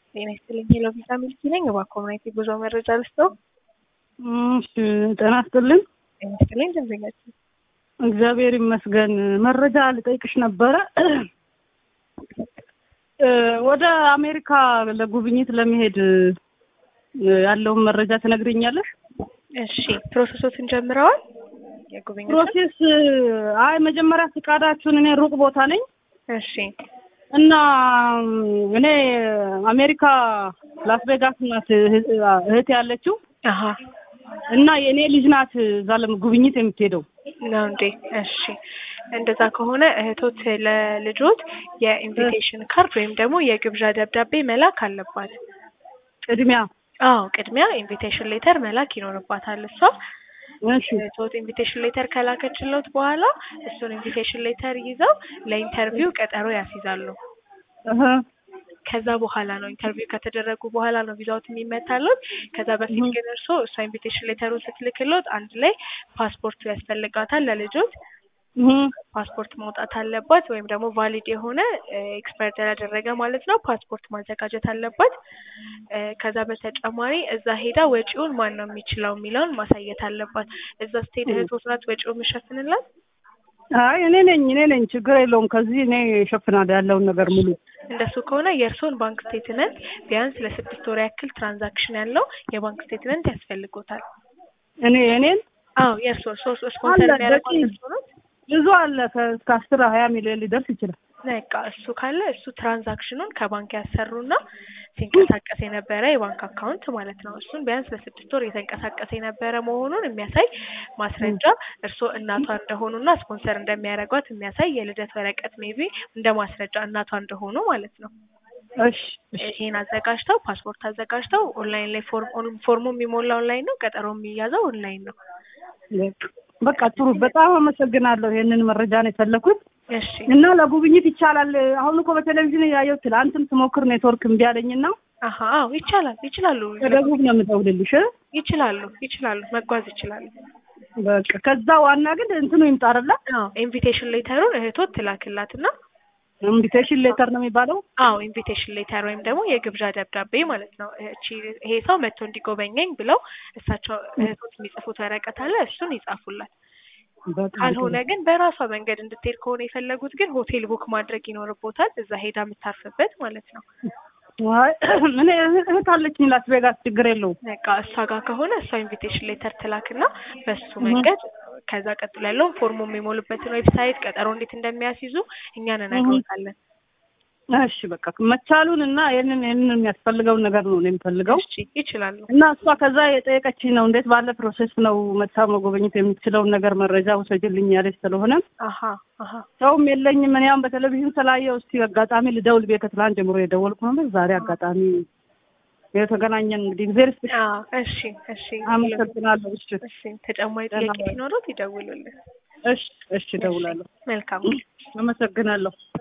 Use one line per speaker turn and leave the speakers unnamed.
ጤና ይስጥልኝ ሄሎ ቪዛ ሚልኪ ነኝ። እባክዎ ምን አይነት የጉዞ መረጃ ልስጥዎ?
እሺ ጤና ይስጥልኝ።
ጤና ይስጥልኝ ደንበኛችን።
እግዚአብሔር ይመስገን። መረጃ ልጠይቅሽ ነበረ። ወደ አሜሪካ ለጉብኝት ለመሄድ ያለውን መረጃ ትነግሪኛለሽ?
እሺ ፕሮሰሶትን ጀምረዋል? የጉብኝት
ፕሮሴስ አይ መጀመሪያ ፍቃዳችሁን እኔ ሩቅ ቦታ ነኝ
እሺ
እና እኔ አሜሪካ ላስ ቬጋስ ናት እህት ያለችው
አሀ
እና የእኔ ልጅ ናት እዛ ለጉብኝት የምትሄደው።
ነው እንዴ? እሺ እንደዛ ከሆነ እህቶት ለልጆት የኢንቪቴሽን ካርድ ወይም ደግሞ የግብዣ ደብዳቤ መላክ አለባት።
ቅድሚያ
አዎ ቅድሚያ ኢንቪቴሽን ሌተር መላክ ይኖርባታል እሷ።
እሺ
እህቶት ኢንቪቴሽን ሌተር ከላከችለት በኋላ እሱን ኢንቪቴሽን ሌተር ይዘው ለኢንተርቪው ቀጠሮ ያስይዛሉ።
እህ
ከዛ በኋላ ነው ኢንተርቪው ከተደረጉ በኋላ ነው ቪዛዎት የሚመታሉት። ከዛ በፊት ግን እርስዎ እሷ ኢንቪቴሽን ሌተሩን ስትልክሎት አንድ ላይ ፓስፖርቱ ያስፈልጋታል ለልጆት
እህ
ፓስፖርት ማውጣት አለባት ወይም ደግሞ ቫሊድ የሆነ ኤክስፐርት ያላደረገ ማለት ነው ፓስፖርት ማዘጋጀት አለባት። እ ከዛ በተጨማሪ እዛ ሄዳ ወጪውን ማን ነው የሚችለው የሚለውን ማሳየት አለባት። እዛ ስትሄድ እህቶት ናት ወጪውን የምትሸፍንላት?
አይ እኔ ነኝ እኔ ነኝ ችግር የለውም። ከዚህ እኔ እሸፍናለሁ ያለውን ነገር ሙሉ።
እንደሱ ከሆነ የእርስዎን ባንክ ስቴትመንት ቢያንስ ለስድስት ወር ያክል ትራንዛክሽን ያለው የባንክ ስቴትመንት ያስፈልጎታል።
እኔ እኔን
አዎ የእርስዎ ሶስት ስፖንሰር
አለ፣
የሚያደርጉት
በቂ።
እርስዎ ናት?
ብዙ አለ ከእስከ አስር ሀያ ሚሊዮን ሊደርስ ይችላል።
በቃ እሱ ካለ እሱ ትራንዛክሽኑን ከባንክ ያሰሩና ሲንቀሳቀስ የነበረ የባንክ አካውንት ማለት ነው። እሱን ቢያንስ ለስድስት ወር የተንቀሳቀሰ የነበረ መሆኑን የሚያሳይ ማስረጃ እርስዎ እናቷ እንደሆኑና ስፖንሰር እንደሚያደርጓት የሚያሳይ የልደት ወረቀት ሜቢ እንደ ማስረጃ እናቷ እንደሆኑ ማለት ነው።
እሺ እሺ
ይሄን አዘጋጅተው ፓስፖርት አዘጋጅተው ኦንላይን ላይ ፎርም ፎርሙ የሚሞላ ኦንላይን ነው፣ ቀጠሮ የሚያዘው ኦንላይን ነው።
በቃ ጥሩ። በጣም አመሰግናለሁ። ይሄንን መረጃ ነው የፈለኩት
እሺ
እና ለጉብኝት ይቻላል። አሁን እኮ በቴሌቪዥን ያየው ትላንትም ስሞክር ኔትወርክ እምቢ አለኝና
አሀ አዎ ይቻላል ይችላሉ
ከደቡብ ነው የምደውልልሽ።
ይችላሉ ይችላሉ መጓዝ ይችላሉ።
በቃ ከዛ ዋና ግን እንትኑ ይምጣ አይደለ?
አዎ ኢንቪቴሽን ሌተሩን እህቶት ትላክላትና
ኢንቪቴሽን ሌተር ነው የሚባለው።
አዎ ኢንቪቴሽን ሌተር ወይም ደግሞ የግብዣ ደብዳቤ ማለት ነው። እቺ ይሄ ሰው መጥቶ እንዲጎበኘኝ ብለው እሳቸው እህቶት የሚጽፉት ወረቀት አለ እሱን ይጻፉላት።
በጣም
ካልሆነ ግን በራሷ መንገድ እንድትሄድ ከሆነ የፈለጉት ግን ሆቴል ቡክ ማድረግ ይኖርቦታል እዛ ሄዳ የምታርፍበት ማለት ነው።
አይ ምን እህት አለችኝ ላስ ቬጋስ፣ ችግር የለውም።
በቃ እሷ ጋር ከሆነ እሷ ኢንቪቴሽን ሌተር ትላክና በሱ መንገድ ከዛ ቀጥሎ ያለውን ፎርሙ የሚሞሉበትን ዌብሳይት ቀጠሮ እንዴት እንደሚያስይዙ እኛ እንነግሮታለን።
እሺ በቃ መቻሉን እና ይህንን ይህንን የሚያስፈልገውን ነገር ነው እኔ የምፈልገው
እሺ ይችላሉ።
እና እሷ ከዛ የጠየቀችኝ ነው እንዴት ባለ ፕሮሴስ ነው መታ መጎበኘት የምትችለውን ነገር መረጃ ውሰጅልኝ ያለች ስለሆነ
አሀ አሀ
ሰውም የለኝም። እኔ አሁን በቴሌቪዥን ስላየው እስቲ አጋጣሚ ልደውል ብዬ ከትላንት ጀምሮ የደወልኩ ነበር። ዛሬ አጋጣሚ የተገናኘን እንግዲህ እግዚአብሔር ይስጥሽ።
አዎ እሺ እሺ
አመሰግናለሁ። እሺ
እሺ ተጨማሪ ጥያቄ ሲኖሩት ይደውሉልን።
እሺ እሺ፣ እደውላለሁ።
መልካም
አመሰግናለሁ።